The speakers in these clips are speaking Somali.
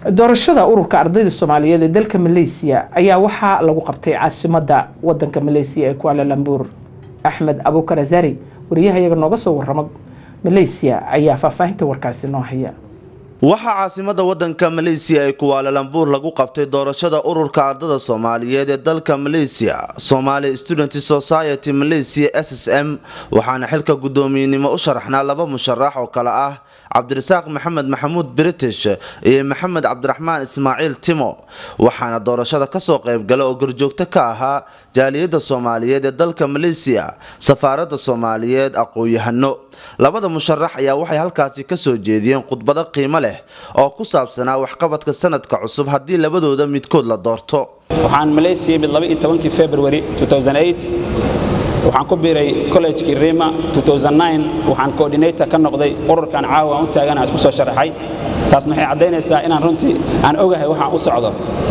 doorashada ururka ardayda soomaaliyeed ee dalka maleysiya ayaa waxaa lagu qabtay caasimada wadanka maleysiya ee kuala lambuur axmed abuukar azari wariyahayaga nooga soo warama maleysiya ayaa faahfaahinta warkaasi noo haya waxaa caasimada wadanka maleysiya ee kuwaalalambuur lagu qabtay doorashada ururka ardada soomaaliyeed ee dalka maleysiya somali student society malaysia s s m waxaana xilka guddoomiyenimo u sharaxnaa laba musharax oo kale ah cabdirasaaq maxamed maxamuud british iyo maxamed cabdiraxmaan ismaaciil timo waxaana doorashada kasoo qaybgala oo gorjoogto ka ahaa jaaliyadda soomaaliyeed ee dalka maleysiya safaaradda soomaaliyeed aqoon-yahano labada musharax ayaa waxay halkaasi kasoo jeediyeen khudbado qiimo leh oo ku saabsanaa waxqabadka sanadka cusub haddii labadooda midkood la doorto waxaan maleysiya mid labaiyo tobankii february waxaan ku biiray collejkii rima waxaan coordinator ka noqday ururkan caawa aan u taagana isku soo sharaxay taasna waxay caddaynaysaa inaan runtii aan ogahay waxaan u socdo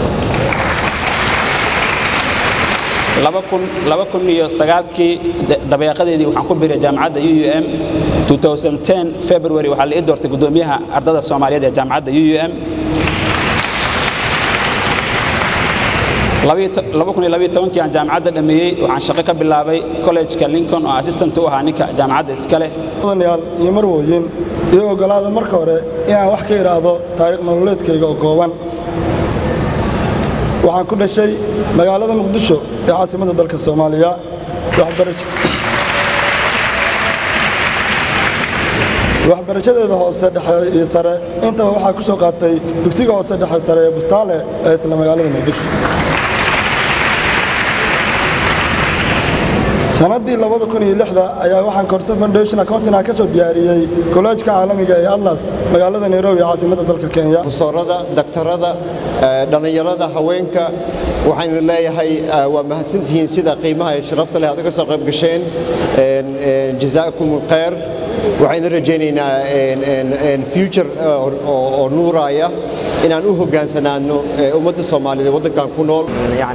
kii dabeeqadeedii waxaan ku biiray jaamacadda uum february waxaa la ii doortay guddoomiyaha ardada soomaaliyeed ee jaamacadda uum kii aan jaamacadda dhammeeyey waxaan shaqo ka bilaabay collejka lincoln oo assistant u ahaa ninka jaamacadda iska leh mudanayaal iyo marwooyin iyo ogolaada marka hore inaan wax ka idhaahdo taariikh nololeedkayga oo kooban waxaan ku dhashay magaalada muqdisho ee caasimadda dalka soomaaliya waxbarashadeeda hoose dhexe iyo sare intaba waxaa ku soo qaatay dugsiga hoose dhexe sare ee bustaale ee isla magaalada muqdisho sannaddii ayaa waxaan korso foundation accountina ka soo diyaariyey kolleejka caalamiga ee atlas magaalada nairobi ee caasimadda dalka kenya busoorada daktarada dhallinyarada haweenka waxaan idin leeyahay waa mahadsantihiin sida qiimaha ee sharafta leh aad uga soo qayb gasheen jazaakum alkhayr waxaan idin rajaynaynaa future oo nuuraaya inaan u hogaansanaano ummadda soomaaliyeed waddankan ku nool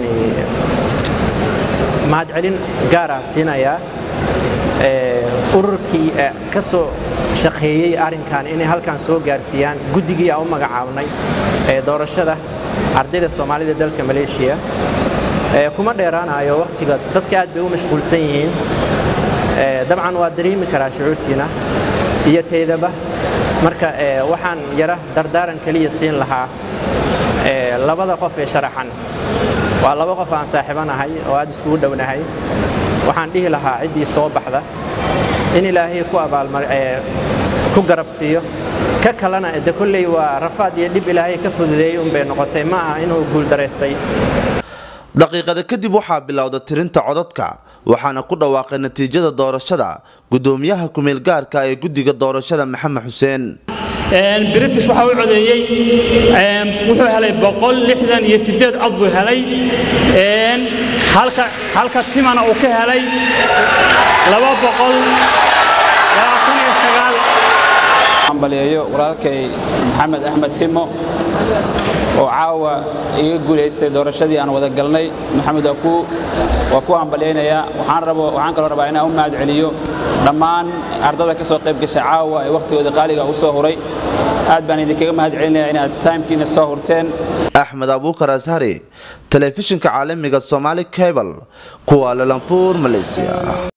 mahadcelin gaarah siinayaa ururkii ka soo shaqeeyey arrinkan inay halkan soo gaarsiiyaan guddigii aan u magacaabnay ee doorashada ardayda soomaalida dalka maleeshiya kuma dheeraanayo wakhtiga dadka aad bay u mashquulsan yihiin dabcan waa dareemi karaa shucuurtiina iyo taydaba marka waxaan yara dardaaran keliya siin lahaa labada qof ee sharaxan waa laba qof aan saaxiibanahay oo aad iskugu dhownahay waxaan dhihi lahaa ciddii soo baxda in ilaahay ku abaalmar ku garabsiiyo ka kalena de kolley waa rafaad iyo dhib ilaahay ka fududeeyey unbay noqotay ma aha inuu guuldaraystay daqiiqada kadib waxaa bilowda tirinta codadka waxaana ku dhawaaqay natiijada doorashada guddoomiyaha kumeel gaarka ee guddiga doorashada maxamed xuseen british waxa u codeeyey wuxuu helay boqol lixdan iyo sideed cod buu helay halka halka timana uu ka helay laba boqol labaatan iyo sagaal ambaliyeeyo walaalkay maxamed axmed timo oo caawa iga guulaystay doorashadii aan wada galnay maxamed waa ku waa ku hambalyaynayaa waxaan rabo waxaan kaloo rabaa inaan u mahad celiyo dhammaan ardada ka soo qayb gashay caawa ee wakhtigooda qaaliga u soo huray aad baan idinkaga mahad celinayaa inaad taimkiina soo hurteen axmed abuukar ashari telefishinka caalamiga somaali cable kuwa lalambuur malaysia